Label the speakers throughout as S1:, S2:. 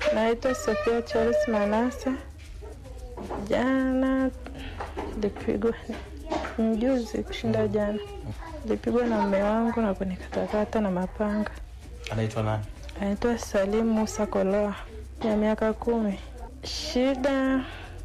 S1: Naitwa Sofia Charles Manase. Jana lipigwa mjuzi kushinda jana, lipigwa na mume wangu na kunikatakata na mapanga.
S2: Anaitwa nani?
S1: Anaitwa Salim Musa Koloa ya miaka kumi. Shida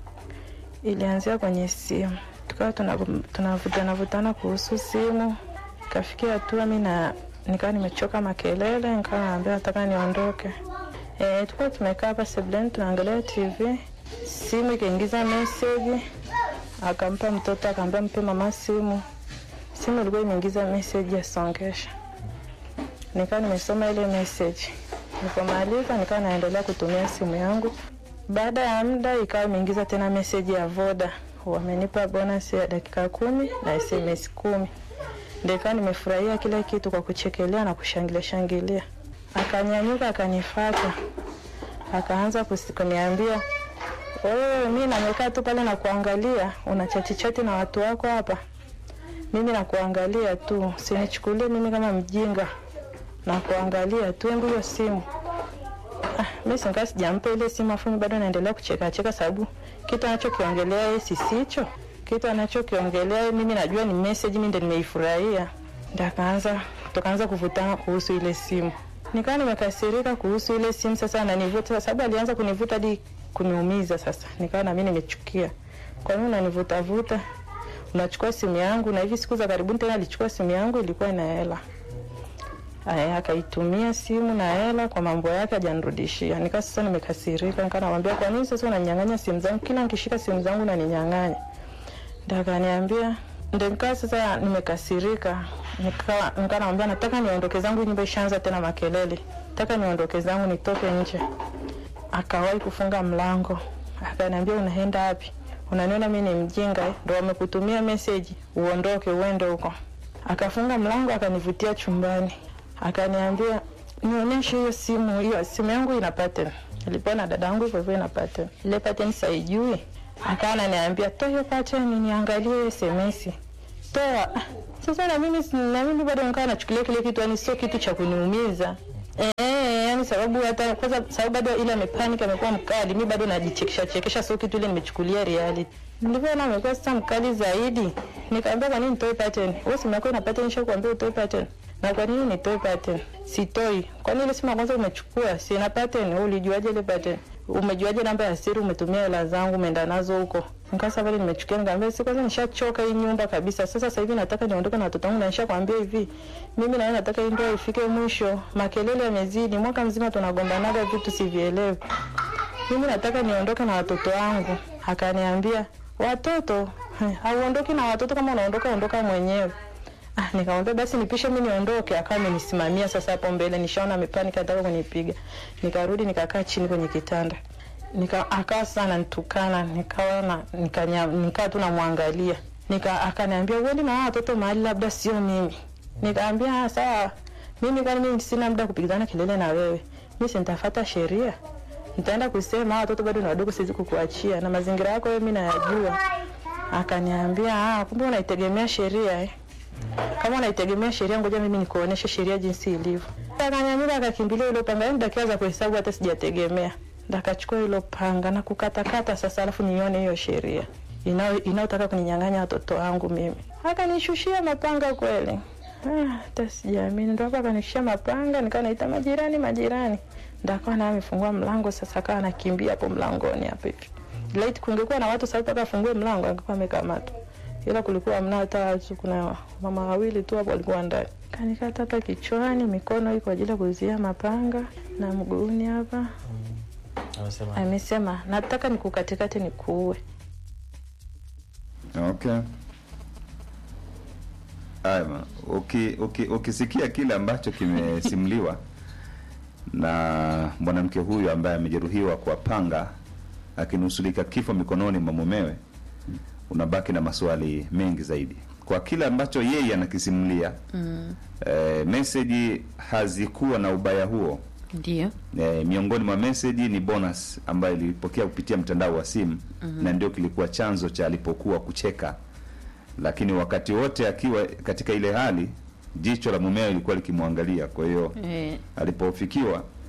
S1: ilianzia kwenye simu, tukawa tunavutana vutana kuhusu simu, ikafikia hatua mi na nikawa nimechoka makelele, nikawa naambia nataka niondoke. E, tukuwa tumekaa hapa sebuleni tunaangalia TV, simu ikaingiza meseji, akampa mtoto, akaambia mpe mama simu. Simu ilikuwa imeingiza meseji ya songesha, nikawa nimesoma ile meseji. Nilipomaliza nikawa naendelea kutumia simu yangu. Baada ya muda ikawa imeingiza tena meseji ya Voda, wamenipa bonus ya dakika kumi na SMS kumi. Ndio ikawa nimefurahia kila kitu kwa kuchekelea na kushangilia shangilia. Akanyanyuka akanifata, akaanza kusi- kuniambia wewe, mi namekaa tu pale na kuangalia, una chati chati na watu wako hapa, mimi nakuangalia tu, sinichukulie mimi kama mjinga, na kuangalia tu, embu hiyo simu. Ah, mi singaa sijampa ile simu, afu mi bado naendelea kucheka cheka, sababu kitu anachokiongelea yeye sisicho kitu anachokiongelea yeye, mimi najua ni message, mimi ndio nimeifurahia. Ndio akaanza tukaanza kuvutana kuhusu ile simu, nikawa nimekasirika kuhusu ile simu. Sasa ananivuta, sababu alianza kunivuta hadi kuniumiza. Sasa nikawa na mimi nimechukia, kwa nini unanivuta vuta, unachukua simu yangu? Na hivi siku za karibuni tena alichukua simu yangu, ilikuwa ina hela Aya, akaitumia simu na hela kwa mambo yake, hajanirudishia. Nika sasa nimekasirika, nika namwambia kwa nini sasa unaninyang'anya simu zangu? Kila nikishika simu zangu unaninyang'anya. Ndio akaniambia, ndio nikaa sasa nimekasirika, nika nika namwambia nataka niondoke zangu, nyumba ishaanza tena makelele, nataka niondoke zangu nitoke nje. Akawahi kufunga mlango, akaniambia unaenda wapi? Unaniona mimi ni mjinga eh? Ndio wamekutumia message uondoke uende huko. Akafunga mlango akanivutia chumbani akaniambia nionyeshe hiyo simu. Hiyo simu yangu ina pattern, ilipewa na dada yangu hivyo hivyo ina pattern. Ile pattern saijui, akawa ananiambia toa hiyo pattern niangalie SMS. Toa. Ah, Sasa na mimi si- na mimi bado nikawa nachukulia kile kitu, yani sio kitu cha kuniumiza eh, yani sababu hata kwanza, sababu bado ile amepanic, amekuwa mkali, mimi bado najichekesha chekesha, sio kitu ile nimechukulia reality. Nilivyoona amekuwa sasa mkali zaidi, nikamwambia kwa nini nitoe pattern? Wewe simu yako ina pattern, nishakwambia utoe pattern na kwa nini nitoe pattern? Sitoi. Kwa nini ile simu ya kwanza umechukua? Si ina pattern, wewe ulijuaje ile pattern? Umejuaje namba ya siri? Umetumia hela zangu, umeenda nazo huko. Nikasa pale nimechukia, nikamwambia si kwanza nishachoka hii nyumba kabisa. Sasa sasa hivi nataka niondoke na watoto wangu na nishakwambia hivi. Mimi na wewe nataka hii ndoa ifike mwisho. Makelele yamezidi. Mwaka mzima tunagombanaga vitu sivielewi. Mimi nataka niondoke na watoto wangu. Akaniambia, "Watoto? Heh, Hauondoki na watoto kama unaondoka ondoka mwenyewe." Ah, nikamwambia basi nipishe mimi niondoke. Akawa amenisimamia sasa hapo mbele, nishaona amepanika anataka kunipiga. Nikarudi nikakaa chini kwenye kitanda. Nika akawa sana ananitukana, nikawa na nikanya nikaa tu namwangalia. Nika akaniambia uende na hao watoto mahali labda sio mimi. Nikamwambia ah, sawa. Mimi kwani mimi sina muda kupigana kelele na wewe. Mimi si nitafuata sheria. Nitaenda kusema hao watoto bado ni wadogo, siwezi kukuachia na mazingira yako wewe mimi nayajua. Akaniambia ah, kumbe unaitegemea sheria eh. Kama unaitegemea sheria, ngoja mimi nikuoneshe sheria jinsi ilivyo. Akanyanyuka akakimbilia ile panga, yani dakika za kuhesabu hata sijategemea. Ndakachukua hilo panga na kukatakata sasa, alafu nione hiyo sheria inao inaotaka kuninyang'anya watoto wangu mimi. Akanishushia mapanga kweli. Ah, hata sijaamini. Ndo hapo akanishushia mapanga, nikawa naita majirani, majirani. Ndo akawa naye amefungua mlango sasa, akawa anakimbia hapo mlangoni hapo hivi. Laiti kungekuwa na watu sasa, mpaka afungue mlango angekuwa amekamatwa ila kulikuwa hamna hata watu, kuna mama wawili tu hapo walikuwa ndani. Kanikata hapa kichwani, mikono hii kwa ajili ya kuzuia mapanga na mguuni hapa.
S2: Anasema
S1: Amesema nataka nikukatikati nikuue.
S3: Okay. Haya, bwana. uki, uki, ukisikia kile ambacho kimesimuliwa na mwanamke huyu ambaye amejeruhiwa kwa panga akinusulika kifo mikononi mwa mumewe, unabaki na maswali mengi zaidi kwa kile ambacho yeye anakisimulia. mm. E, meseji hazikuwa na ubaya huo.
S4: Ndio.
S3: E, miongoni mwa meseji ni bonus ambayo ilipokea kupitia mtandao wa simu mm-hmm. na ndio kilikuwa chanzo cha alipokuwa kucheka, lakini wakati wote akiwa katika ile hali jicho la mumeo lilikuwa likimwangalia. Kwa hiyo
S4: Eh,
S3: alipofikiwa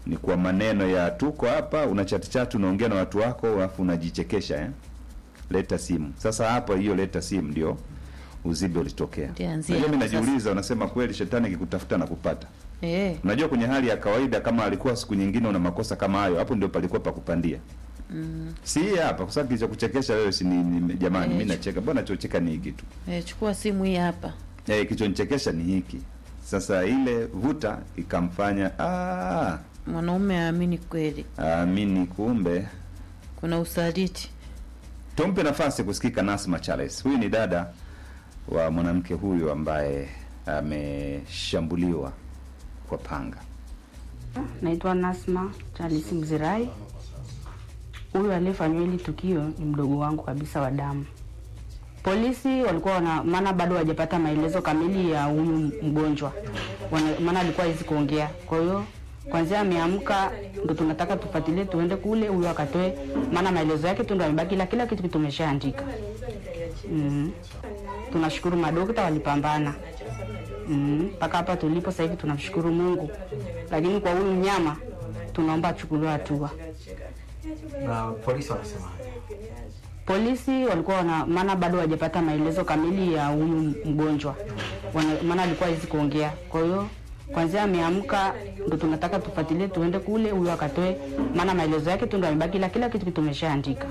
S3: ni kwa maneno ya tuko hapa, una chati chati, unaongea na watu wako, alafu unajichekesha eh? Leta simu. Sasa hapa hiyo leta simu ndio uzibe ulitokea.
S4: Ndianzia
S3: Unajua mimi
S4: hapo sasa.
S3: najiuliza, unasema kweli shetani akikutafuta na kupata.
S4: Eh,
S3: Unajua kwenye hali ya kawaida kama alikuwa siku nyingine una makosa kama hayo, hapo ndio palikuwa pa kupandia. Mm. Si hii hapa kwa sababu kilichokuchekesha wewe si ni, ni jamani
S4: Eh,
S3: mimi nacheka. Mbona chocheka ni hiki tu.
S4: eh, chukua simu hii hapa.
S3: Eh, kilichonichekesha ni hiki. Sasa ile vuta ikamfanya ah,
S4: Mwanaume aamini kweli
S3: amini kumbe.
S4: kuna usaliti.
S3: Tumpe nafasi kusikika Nasma Charles. Huyu ni dada wa mwanamke huyu ambaye ameshambuliwa kwa panga.
S5: Naitwa Nasma Charles Mzirai. Huyu aliyefanyiwa hili tukio ni mdogo wangu kabisa wa damu. Polisi walikuwa wana, maana bado hawajapata maelezo kamili ya huyu mgonjwa, Wana- maana alikuwa hawezi kuongea. Kwa hiyo kwanzia ameamka ndo tunataka tufuatilie, tuende kule huyu akatoe, maana maelezo yake tu ndo amebaki, ila kila kitu tumeshaandika. mm Tunashukuru madokta walipambana Mm, mpaka hapa tulipo sasa hivi tunamshukuru Mungu, lakini kwa huyu mnyama tunaomba achukuliwe hatua.
S2: na polisi wanasema
S5: Polisi walikuwa wana, maana bado hawajapata maelezo kamili ya huyu mgonjwa, Wana- maana alikuwa hawezi kuongea. Kwa hiyo kwanzia ameamka ndo tunataka tufuatilie, tuende kule huyu akatoe, maana maelezo yake tu ndo amebaki, ila kila kitu tumeshaandika.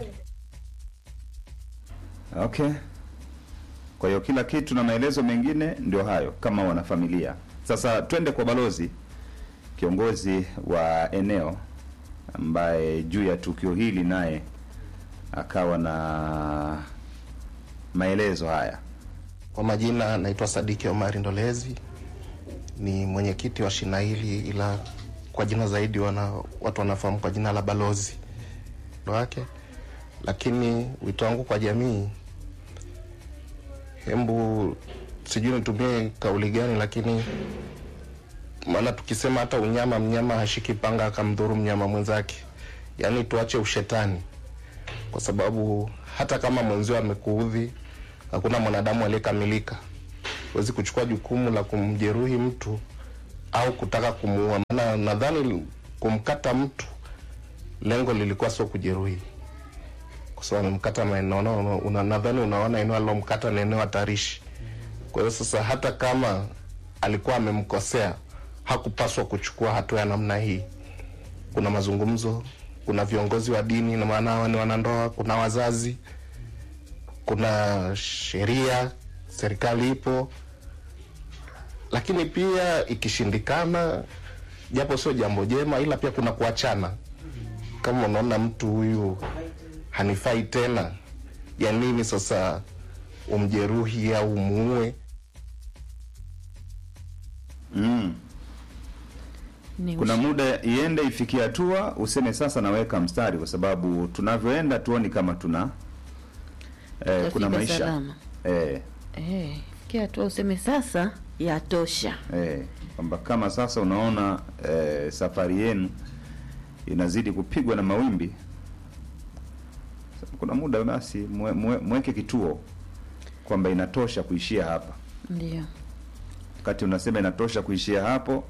S3: Okay. Kwa hiyo kila kitu na maelezo mengine ndio hayo kama wanafamilia. Sasa twende kwa balozi kiongozi wa eneo ambaye juu ya tukio hili naye akawa na maelezo haya.
S6: Kwa majina naitwa Sadiki Omari Ndolezi, ni mwenyekiti wa shina hili, ila kwa jina zaidi wana, watu wanafahamu kwa jina la balozi ndo wake. Lakini wito wangu kwa jamii, hembu sijui nitumie kauli gani, lakini maana tukisema hata unyama, mnyama hashiki panga akamdhuru mnyama mwenzake, yaani tuache ushetani kwa sababu hata kama mwenzio amekuudhi, hakuna mwanadamu aliyekamilika. Huwezi kuchukua jukumu la kumjeruhi mtu au kutaka kumuua, maana nadhani kumkata mtu lengo lilikuwa sio kujeruhi, kwa sababu amemkata maeneo, una- una- nadhani unaona eneo alilomkata ni eneo hatarishi. Kwa hiyo sasa, hata kama alikuwa amemkosea, hakupaswa kuchukua hatua ya namna hii kuna mazungumzo, kuna viongozi wa dini, na maana hawa ni wanandoa, kuna wazazi, kuna sheria, serikali ipo, lakini pia ikishindikana, japo sio jambo jema, ila pia kuna kuachana. Kama unaona mtu huyu hanifai tena, ya nini sasa umjeruhi au umuue?
S3: Mm.
S4: Ni
S3: Kuna
S4: ush-
S3: muda iende ifikie hatua useme sasa naweka mstari, kwa sababu tunavyoenda tuoni kama tuna eh, kuna
S4: Tutafika
S3: maisha
S4: salama.
S3: eh,
S4: eh, fikia hatua useme sasa yatosha.
S3: eh, kwamba kama sasa unaona eh, safari yenu inazidi kupigwa na mawimbi, kuna muda basi mwe, mwe, mweke kituo kwamba inatosha kuishia hapa.
S4: Ndio.
S3: wakati unasema inatosha kuishia hapo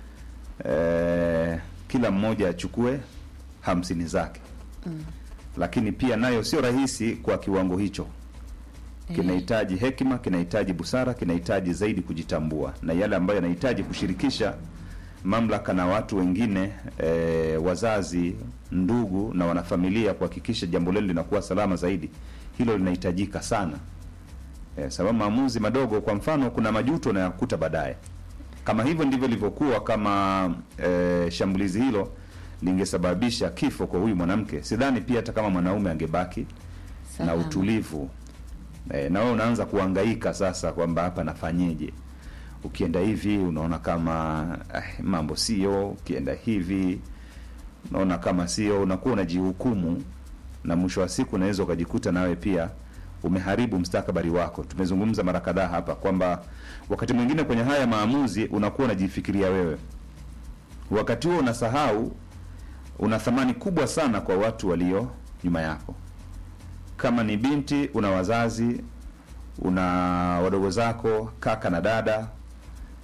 S3: eh, kila mmoja achukue hamsini zake mm. lakini pia nayo sio rahisi kwa kiwango hicho kinahitaji hekima kinahitaji busara kinahitaji zaidi kujitambua na yale ambayo yanahitaji kushirikisha mamlaka na watu wengine e, wazazi ndugu na wanafamilia kuhakikisha jambo lile linakuwa salama zaidi hilo linahitajika sana e, sababu maamuzi madogo kwa mfano kuna majuto unayakuta baadaye kama hivyo ndivyo ilivyokuwa kama e, shambulizi hilo lingesababisha kifo kwa huyu mwanamke sidhani pia hata kama mwanaume angebaki na
S4: Salama.
S3: utulivu e, na wewe unaanza kuhangaika sasa kwamba hapa nafanyeje ukienda hivi unaona kama eh, mambo sio ukienda hivi unaona kama sio unakuwa unajihukumu na mwisho wa siku unaweza ukajikuta nawe pia umeharibu mstakabali wako tumezungumza mara kadhaa hapa kwamba wakati mwingine kwenye haya maamuzi unakuwa unajifikiria wewe wakati huo unasahau una thamani kubwa sana kwa watu walio nyuma yako kama ni binti una wazazi una wadogo zako kaka na dada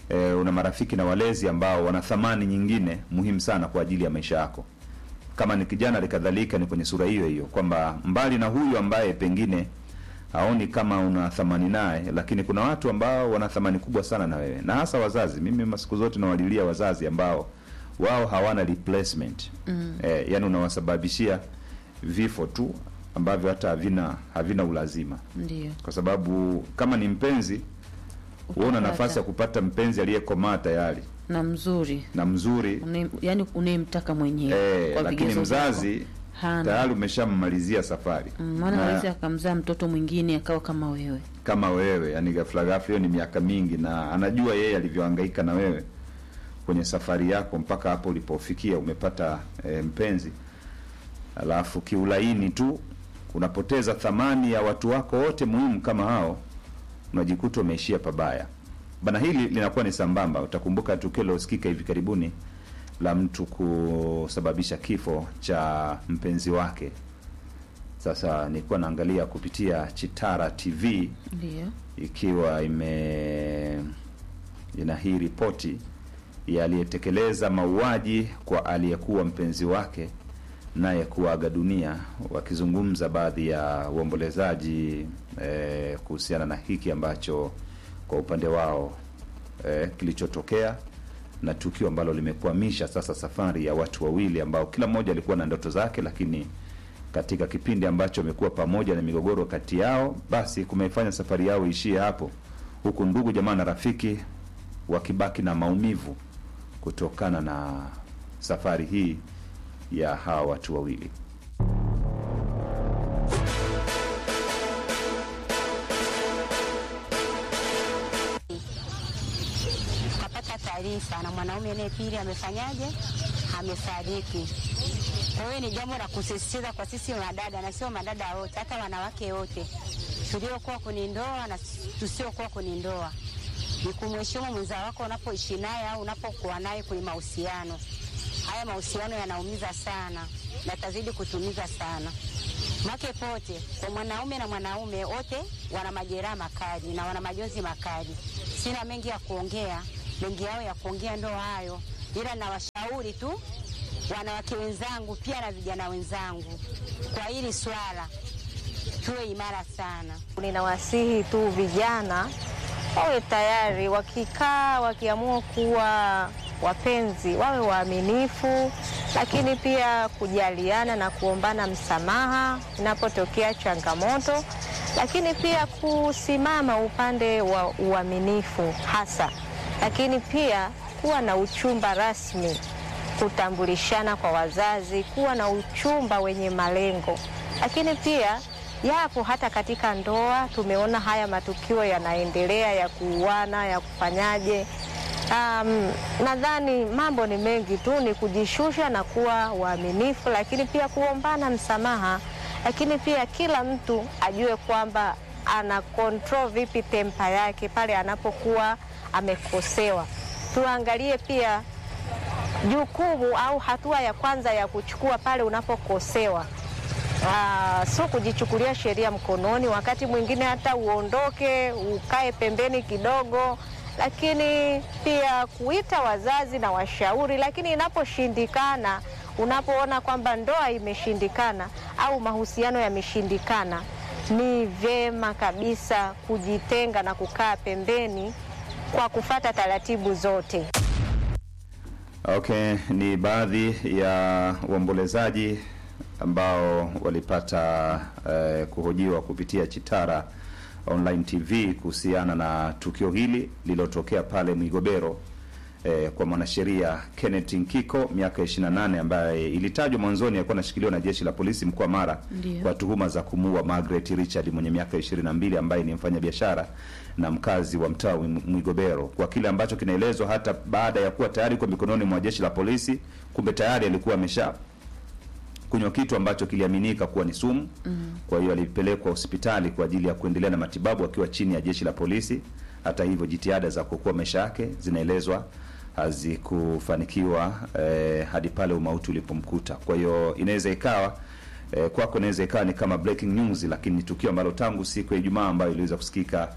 S3: e, una marafiki na walezi ambao wana thamani nyingine muhimu sana kwa ajili ya maisha yako kama ni kijana alikadhalika ni kwenye sura hiyo hiyo kwamba mbali na huyu ambaye pengine haoni kama una thamani naye lakini kuna watu ambao wana thamani kubwa sana na wewe na hasa wazazi mimi masiku zote nawalilia wazazi ambao wao hawana replacement mm. eh, yani unawasababishia vifo tu ambavyo hata havina havina ulazima
S4: ndio
S3: kwa sababu kama ni mpenzi huona
S4: Utapata.
S3: nafasi ya kupata mpenzi aliyekomaa tayari
S4: na mzuri
S3: na mzuri
S4: Une- yaani unayemtaka mwenyewe
S3: eh,
S4: kwa
S3: lakini
S4: vigezo vyako.
S3: mzazi
S4: hana
S3: tayari umeshammalizia safari
S4: Mm, maana
S3: Na-
S4: hawezi akamzaa mtoto mwingine akawa kama wewe
S3: kama wewe yani ghafla ghafla hiyo ni miaka mingi na anajua yeye alivyohangaika na wewe kwenye safari yako mpaka hapo ulipofikia umepata e, mpenzi alafu kiulaini tu unapoteza thamani ya watu wako wote muhimu kama hao unajikuta umeishia pabaya bana hili linakuwa ni sambamba utakumbuka tukio lilosikika hivi karibuni la mtu kusababisha kifo cha mpenzi wake sasa nilikuwa naangalia kupitia chitara tv
S4: ndio
S3: ikiwa ime ina hii ripoti ya aliyetekeleza mauaji kwa aliyekuwa mpenzi wake naye kuaga dunia wakizungumza baadhi ya uombolezaji eh, kuhusiana na hiki ambacho kwa upande wao eh, kilichotokea na tukio ambalo limekwamisha sasa safari ya watu wawili ambao kila mmoja alikuwa na ndoto zake lakini katika kipindi ambacho wamekuwa pamoja na migogoro kati yao basi kumeifanya safari yao ishie hapo huku ndugu jamaa na rafiki wakibaki na maumivu kutokana na safari hii ya hawa watu wawili
S7: tukapata taarifa na mwanaume naye pili amefanyaje, amefariki. Kwa hiyo ni jambo la kusisitiza kwa sisi madada, na sio madada wote, hata wanawake wote tuliokuwa kwenye ndoa na tusiokuwa kwenye ndoa, ni kumheshimu mwenza wako unapoishi naye au unapokuwa naye kwenye mahusiano. Haya mahusiano yanaumiza sana na yatazidi kutumiza sana make pote kwa mwanaume na mwanaume wote wana majeraha makali na wana majonzi makali. Sina mengi ya kuongea, mengi yao ya kuongea ndo hayo, ila nawashauri tu wanawake wenzangu pia na vijana wenzangu kwa hili swala tuwe imara sana.
S8: Ninawasihi tu vijana wawe tayari, wakikaa wakiamua kuwa wapenzi wawe waaminifu, lakini pia kujaliana na kuombana msamaha inapotokea changamoto, lakini pia kusimama upande wa uaminifu hasa, lakini pia kuwa na uchumba rasmi, kutambulishana kwa wazazi, kuwa na uchumba wenye malengo, lakini pia yapo hata katika ndoa tumeona haya matukio yanaendelea ya kuuana ya kufanyaje. Um, nadhani mambo ni mengi tu, ni kujishusha na kuwa waaminifu, lakini pia kuombana msamaha, lakini pia kila mtu ajue kwamba ana control vipi tempa yake pale anapokuwa amekosewa. Tuangalie pia jukumu au hatua ya kwanza ya kuchukua pale unapokosewa. Ah, sio kujichukulia sheria mkononi. Wakati mwingine hata uondoke ukae pembeni kidogo, lakini pia kuita wazazi na washauri. Lakini inaposhindikana, unapoona kwamba ndoa imeshindikana au mahusiano yameshindikana, ni vyema kabisa kujitenga na kukaa pembeni kwa kufata taratibu zote.
S3: Okay, ni baadhi ya waombolezaji ambao walipata eh, kuhojiwa kupitia Chitara Online TV kuhusiana na tukio hili lililotokea pale Mwigobero eh, kwa mwanasheria Kenneth Nkiko miaka 28 ambaye ilitajwa mwanzoni alikuwa anashikiliwa na jeshi la polisi mkoa Mara
S4: Ndiyo.
S3: kwa tuhuma za kumuua Margaret Richard mwenye miaka 22 ambaye ni mfanyabiashara na mkazi wa mtaa wa Mwigobero, kwa kile ambacho kinaelezwa hata baada ya kuwa tayari kwa mikononi mwa jeshi la polisi, kumbe tayari alikuwa amesha kunywa kitu ambacho kiliaminika kuwa ni sumu. Kwa hiyo alipelekwa hospitali kwa ajili ya kuendelea na matibabu akiwa chini ya jeshi la polisi. Hata hivyo, jitihada za kuokoa maisha yake zinaelezwa hazikufanikiwa eh, hadi pale umauti ulipomkuta. Kwa hiyo inaweza ikawa eh, kwako inaweza ikawa ni kama breaking news, lakini ni tukio ambalo tangu siku ya Ijumaa ambayo iliweza kusikika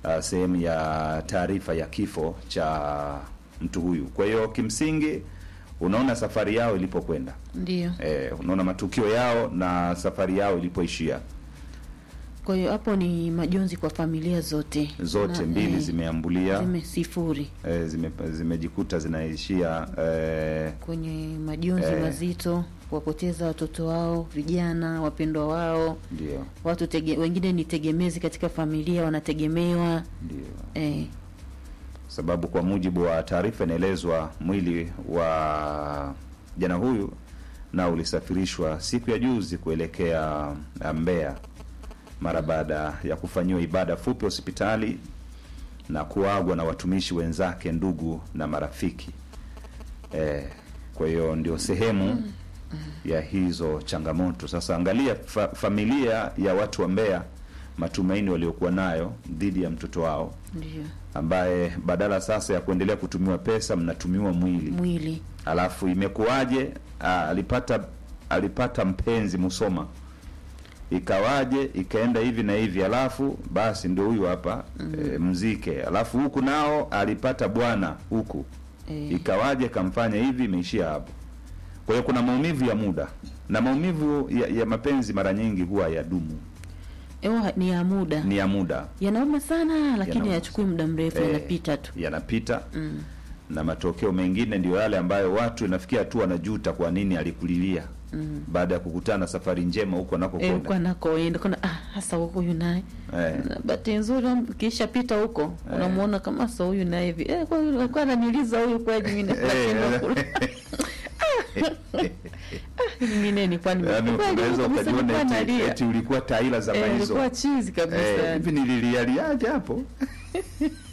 S3: uh, sehemu ya taarifa ya kifo cha mtu huyu. Kwa hiyo kimsingi unaona safari yao ilipokwenda,
S4: Ndio.
S3: eh, unaona matukio yao na safari yao ilipoishia.
S4: Kwa hiyo hapo ni majonzi kwa familia zote
S3: Zote
S4: Na,
S3: mbili
S4: eh,
S3: zimeambulia
S4: zime sifuri
S3: eh, zime, zimejikuta zinaishia eh,
S4: kwenye majonzi
S3: Eh.
S4: mazito, kuwapoteza watoto wao, vijana wapendwa wao,
S3: ndio
S4: watu tege, wengine ni tegemezi katika familia, wanategemewa
S3: ndio
S4: eh,
S3: sababu kwa mujibu wa taarifa inaelezwa mwili wa jana huyu na ulisafirishwa siku ya juzi kuelekea uh, Mbeya mara baada ya kufanyiwa ibada fupi hospitali na kuagwa na watumishi wenzake, ndugu na marafiki. Eh, kwa hiyo ndio sehemu ya hizo changamoto. Sasa angalia fa familia ya watu wa Mbeya, matumaini waliokuwa nayo dhidi ya mtoto wao
S4: ndio
S3: ambaye badala sasa ya kuendelea kutumiwa pesa mnatumiwa mwili.
S4: mwili
S3: Alafu imekuwaje? Ah, alipata alipata mpenzi Musoma, ikawaje ikaenda hivi na hivi, alafu basi ndio huyu hapa e, mzike. Alafu huku nao alipata bwana huku,
S4: eh,
S3: ikawaje kamfanya hivi, imeishia hapo. Kwa hiyo kuna maumivu ya muda na maumivu ya, ya mapenzi mara nyingi huwa ya dumu,
S4: ewa, ni ya muda
S3: ni ya muda,
S4: yanauma sana, lakini
S3: Yanauma.
S4: hayachukui muda mrefu,
S3: Eh,
S4: yanapita tu
S3: yanapita
S4: mm.
S3: na matokeo mengine ndio yale ambayo watu inafikia hatua wanajuta kwa nini alikulilia
S4: Mm.
S3: baada ya kukutana safari njema huko
S4: Eh,
S3: anakokwenda.
S4: huko anakoenda kuna ah, hasa huko huyu naye
S3: Eh,
S4: Na bahati nzuri kisha pita huko
S3: Eh.
S4: unamuona kama sa huyu naye hivi eh, kwa hiyo alikuwa ananiuliza huyu kweli mimi nashindwa
S3: eh,
S4: kula mimi ni kwani
S3: yaani unaweza ukajiona eti,
S4: nalia
S3: eti ulikuwa taila za
S4: eh,
S3: hizo
S4: ilikuwa chizi kabisa
S3: eh,
S4: yani.
S3: hivi nililialiaje hapo